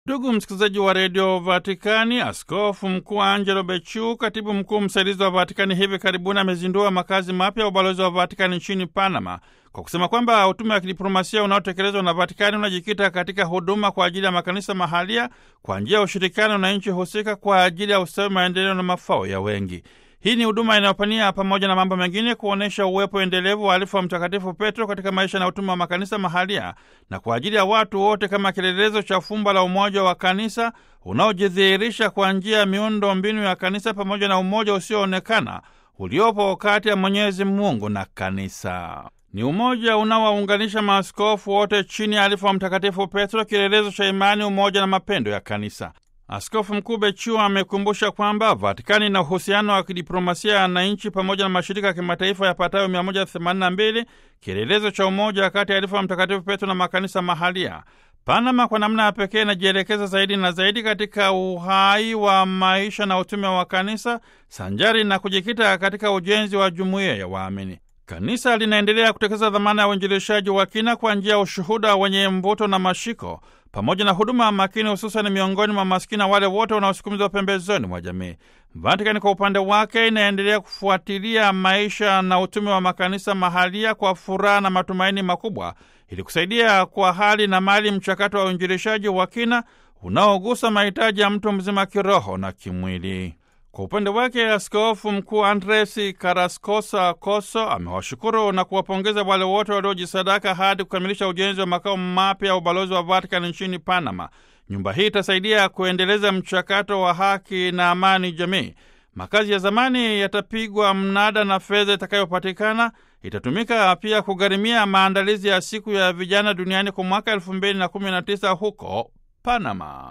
Ndugu msikilizaji wa redio Vatikani, askofu mkuu Angelo Becciu, katibu mkuu msaidizi wa Vatikani, hivi karibuni amezindua makazi mapya ya ubalozi wa Vatikani nchini Panama kwa kusema kwamba utume wa kidiplomasia unaotekelezwa na Vatikani unajikita katika huduma kwa ajili ya makanisa mahalia kwa njia ya ushirikiano na nchi husika kwa ajili ya ustawi, maendeleo na mafao ya wengi. Hii ni huduma inayopania pamoja na mambo mengine kuonyesha uwepo endelevu wa alifu wa Mtakatifu Petro katika maisha na utume wa makanisa mahalia na kwa ajili ya watu wote kama kielelezo cha fumba la umoja wa kanisa unaojidhihirisha kwa njia ya miundo mbinu ya kanisa pamoja na umoja usioonekana uliopo kati ya Mwenyezi Mungu na kanisa. Ni umoja unaowaunganisha maaskofu wote chini ya alifu wa Mtakatifu Petro, kielelezo cha imani, umoja na mapendo ya kanisa. Askofu Mkuu Becciu amekumbusha kwamba Vatikani ina uhusiano wa kidiplomasia na nchi pamoja na mashirika ya kimataifa yapatayo 182 kielelezo cha umoja kati ya alifu wa Mtakatifu Petro na makanisa mahalia. Panama kwa namna ya pekee inajielekeza zaidi na zaidi katika uhai wa maisha na utume wa kanisa sanjari na kujikita katika ujenzi wa jumuiya ya waamini. Kanisa linaendelea kutekeleza dhamana ya uinjilishaji wa kina kwa njia ya ushuhuda wenye mvuto na mashiko pamoja na huduma makini, hususani miongoni mwa maskini na wale wote wanaosukumizwa pembezoni mwa jamii. Vatikani kwa upande wake inaendelea kufuatilia maisha na utume wa makanisa mahalia kwa furaha na matumaini makubwa, ili kusaidia kwa hali na mali mchakato wa uinjilishaji wa kina unaogusa mahitaji ya mtu mzima kiroho na kimwili. Kwa upande wake askofu mkuu Andres Karaskosa Koso amewashukuru na kuwapongeza wale wote waliojisadaka hadi kukamilisha ujenzi wa makao mapya ya ubalozi wa Vatikani nchini Panama. Nyumba hii itasaidia kuendeleza mchakato wa haki na amani jamii. Makazi ya zamani yatapigwa mnada na fedha itakayopatikana itatumika pia kugharimia maandalizi ya siku ya vijana duniani kwa mwaka elfu mbili na kumi na tisa huko Panama.